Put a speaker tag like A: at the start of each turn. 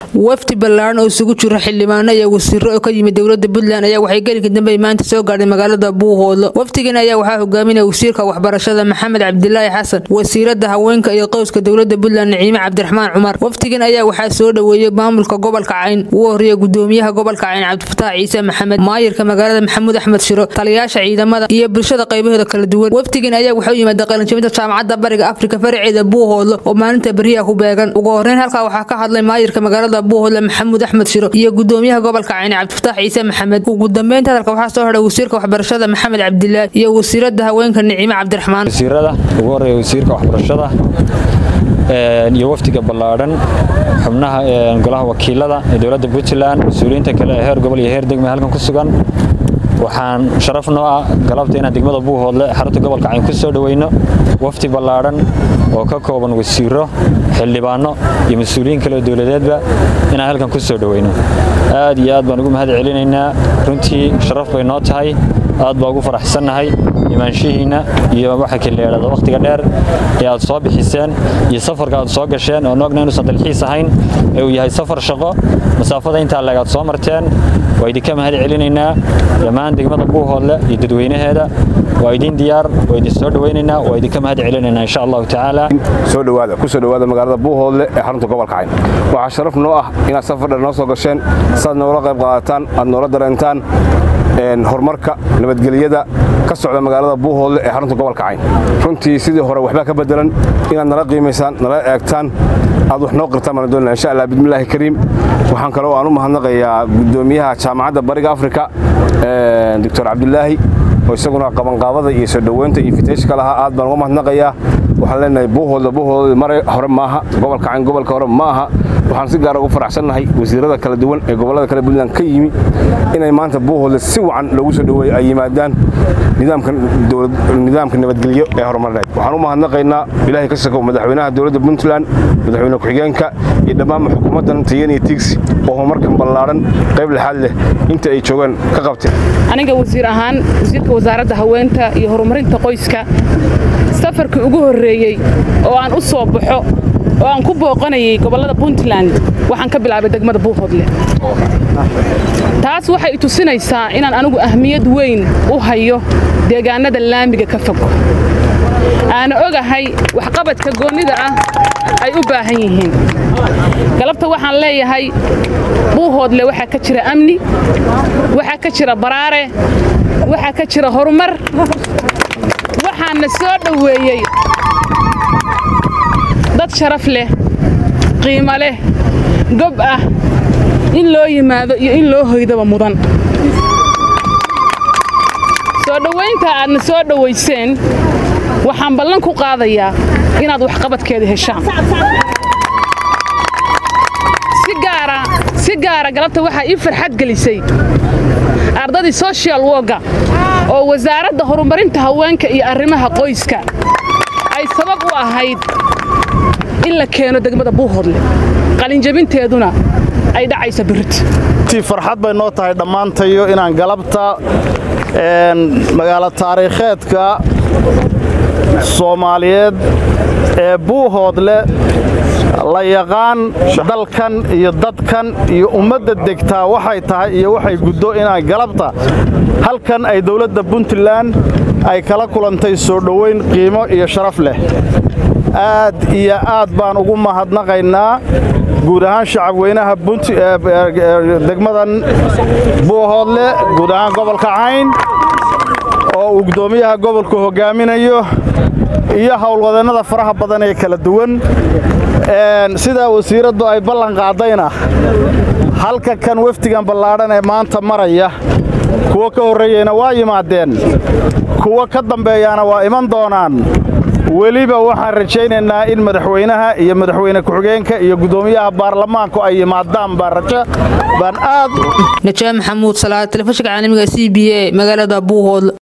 A: wafdi ballaaran oo isugu jiro xildhibaano iyo wasiiro oo ka yimid dowlada puntland ayaa waxay gelinka dambe maanta soo gaadhay magaalada buuhoodlo wafdigan ayaa waxaa hogaaminaya wasiirka waxbarashada maxamed cabdilaahi xasan wasiirada haweenka iyo qowska dowlada puntland naciime cabdiraxmaan cumar wafdigan ayaa waxaa soo dhoweeyey maamulka gobolka cayn ugu horeeya gudoomiyaha gobolka cayn cabdifataax ciise maxamed maayirka magaalada maxamuud axmed shiro taliyaasha ciidamada iyo bulshada qaybahooda kala duwan wafdigan ayaa waxaa u yimaada qalinjabinta jaamacadda bariga afrika faraceeda buuhoodlo oo maalinta beriyaha ku beegan ugu horeyn halkaa waxaa ka hadlay maayirka magaalada buuhoodle maxamuud axmed shiro iyo gudoomiyaha gobolka cayn cabdifataax ciise maxamed ugu dambeynta hadalka waxaa soo hadhay wasiirka waxbarashada maxamed cabdilaahi iyo wasiirada haweenka naciime cabdiraxmaan
B: wasiirada ugu horeeya wasiirka waxbarashada iyo wafdiga ballaadhan xubnaha golaha wakiilada ee dowladda puntland mas-uuliyiinta kale ee heer gobol iyo heer degme halkan ku sugan waxaan sharaf noo ah galabta inaan degmada buuhoodle xarunta gobolka cayn ku soo dhoweyno wafdi ballaadhan oo ka kooban wasiiro xildhibaano iyo mas-uuliyiin kale oo dowladeedba inaan halkan ku soo dhoweyno aad iyo aad baan ugu mahad celinaynaa runtii sharaf bay noo tahay aad baa ugu faraxsannahay imaanshihiinna iyo waxa kaleedhada wakhtiga dheer ee aad soo bixiseen iyo safarka aad soo gasheen oo noogna inuusan dalxiis ahayn ee uu yahay safar shaqo masaafada intaa leeg aad soo marteen waa idinka mahad celinaynaa dhammaan degmada buuhoodle iyo dadweynaheeda waa idin diyaar waa idin soo dhowaynaynaa waa idinka mahad celinaynaa insha allahu tacaala
C: soo dhowaada ku soo dhowaada magaalada buuhoodle ee xarunta gobolka cayn waxaa sharaf noo ah inaad safar dheer noo soo gasheen saad noola qayb qaadataan aad noola dareentaan horumarka nabadgelyada ka socda magaalada buuhoodle ee xarunta gobolka cayn runtii sidii hore waxbaa ka bedelan inaad nala qiimaysaan nala eegtaan aad wax noo qirtaan baan doonaa insha allah bismillaahi kariim waxaan kaloo aan u mahadnaqayaa gudoomiyaha jaamacadda bariga afrika doctor cabdilaahi oo isaguna qabanqaabada iyo soo dhoweynta iyo fitayshka lahaa aad baan uga mahadnaqayaa waxaan leenahay buuhoodle buuhoodle mare hore maaha gobolka cayn gobolka hore ma aha waxaan si gaara ugu faraxsannahay wasiirada kala duwan ee gobollada kale puntland ka yimi inay maanta buuhoodle si wacan loogu soo dhoweeyo ay yimaadaan nidaamka nabadgelyo ee horumarneed waxaan u mahadnaqaynaa ilaahay ka shako madaxweynaha dowladda puntland madaxweyne ku-xigeenka iyo dhammaanma xukuumaddan tayan iyo tigsi oo horumarkan ballaadhan qayb lexaad leh inta ay joogeen ka qabteen
D: aniga wasiir ahaan wasiirka wasaaradda haweenta iyo horumarinta qoyska safarkii ugu horreeyey oo aan u soo baxo oo aan ku booqanayay gobollada puntland waxaan ka bilaabay degmada buuhoodle taas waxay tusinaysaa inaan anigu ahmiyad weyn u hayo deegaannada laamiga ka fog aana ogahay waxqabadka goonnida ah ay u baahan yihiin galabta waxaan leeyahay buuhoodle waxaa ka jira amni waxaa ka jira baraare waxaa ka jira horumar waxaana soo dhoweeyey dad sharaf leh qiimo leh gob ah in loo yimaado iyo in loo hoydaba mudan soo dhowaynta aadna soo dhowayseen waxaan ballan ku qaadayaa inaad waxqabadkeeda heshaan si gaara galabta waxaa ii farxad gelisay ardadii sochial wogga oo wasaaradda horumarinta haweenka iyo arrimaha qoyska ay sabab u ahayd in la keeno degmada buuhoodle qalinjabinteeduna ay dhacaysa birrit
E: farxad bay noo tahay dhammaantayo inaan galabta magaalo taariikheedka soomaaliyeed ee buuhoodle la yaqaan dalkan iyo dadkan iyo ummadda degtaa waxay tahay iyo waxay guddo inaan galabta halkan ay dowladda puntland ay kala kulantay soo dhoweyn qiimo iyo sharaf leh aad iyo aad baan ugu mahadnaqaynaa guud ahaan shacabweynaha degmadan buuhoodle guud ahaan gobolka cayn oo uu guddoomiyaha gobolku hoggaaminayo iyo howlwadeennada faraha badan ee kala duwan sidaa wasiiraddu ay ballan qaadayna halka kan wafdigan ballaadhan ee maanta maraya kuwo ka horreeyeyna waa yimaadeen kuwo ka dambeeyaana waa iman doonaan weliba waxaan rajaynaynaa in madaxweynaha iyo madaxweyne ku-xigeenka iyo guddoomiyaha baarlamaanku ay yimaadaan baan rajo baan aad
A: najaa maxamuud salaad telefishinka caalamiga c b a magaalada buuhoodle